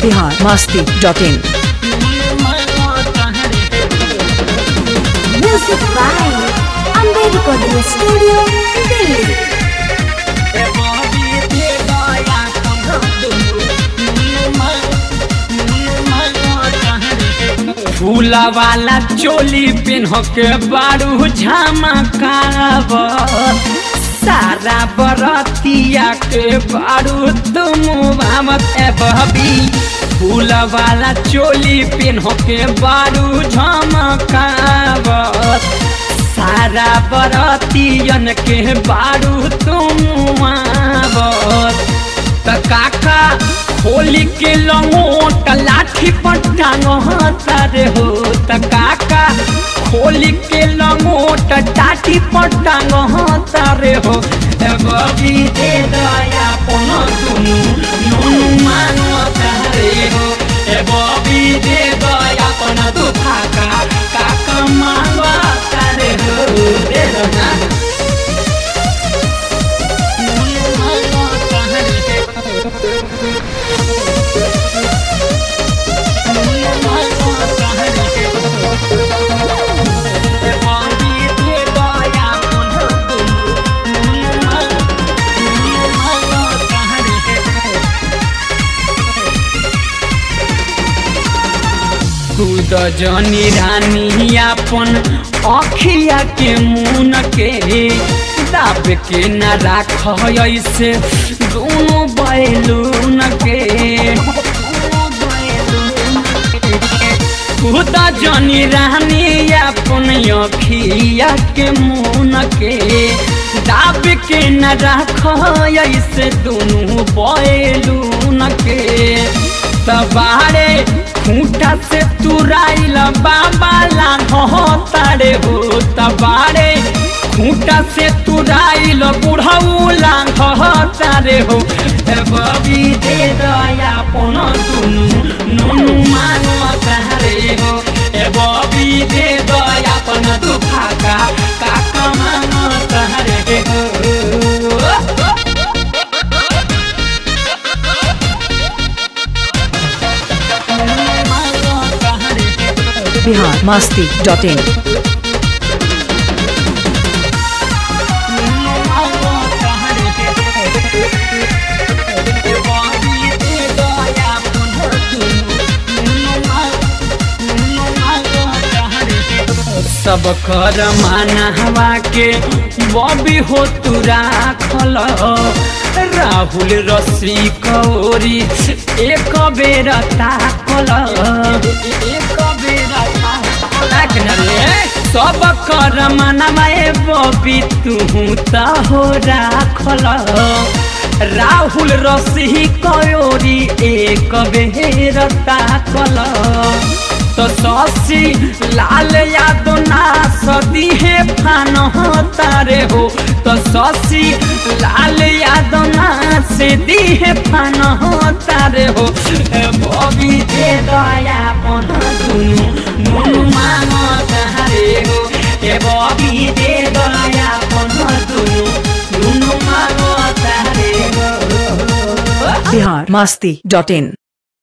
Bihar Masti dot in Music by Ambe Recording Studio, Delhi. फूला वाला चोली पेन्ह के बारू झमकाव सारा बरतिया के बारू तुम भामत ए बहबी फूला वाला चोली पेन्ह के बारू झमकाव सारा बरतियन के बारू तुम आवत त काका होली के लंगोट लाठी पर टांगतारे हो त काका होली के लंगोट टाटी पर टांगतारे हो ए बबी दे दया पन दुनु नुनु मांगतारे हो ए बबी दे दया पन दु काका काका मांगतारे हो दे दो ना खुद जनी रानी अपन अखिया के मुन के दाब के न राख ऐसे दोनों बैलून के खुद जनी रानी अपन अखिया के मुन के दाब के न राख ऐसे दोनों बैलून के तबारे खूंटा से तुराइल बाबा लाहो तारे हो तबारे खूंटा से तुराइल बुढ़ऊ लाहो तारे हो ए बबी दे दया पन तुनु नुनु मानो तारे हो ए बबी दे दया पन तू फाका काका मानो तारे हो बिहार मस्ती डॉट इन सब कर माना हवा के बॉबी हो तू राखल राहुल रश्मि कौरी एक बेर ताकल एक बेर ताकल रे सब कर मानवा ए बॉबी तू त हो राखल राहुल रश्मि कौरी एक बेर ताकल तो ससी लाल यादव ना सदी है फान तारे हो तो ससी लाल यादव ना से दी है फान तारे हो ए बबी दे दया पन दुनु नुनु मानो तारे हो ए बबी दे दया पन दुनु नुनु मानो तारे हो बिहार मस्ती डॉट इन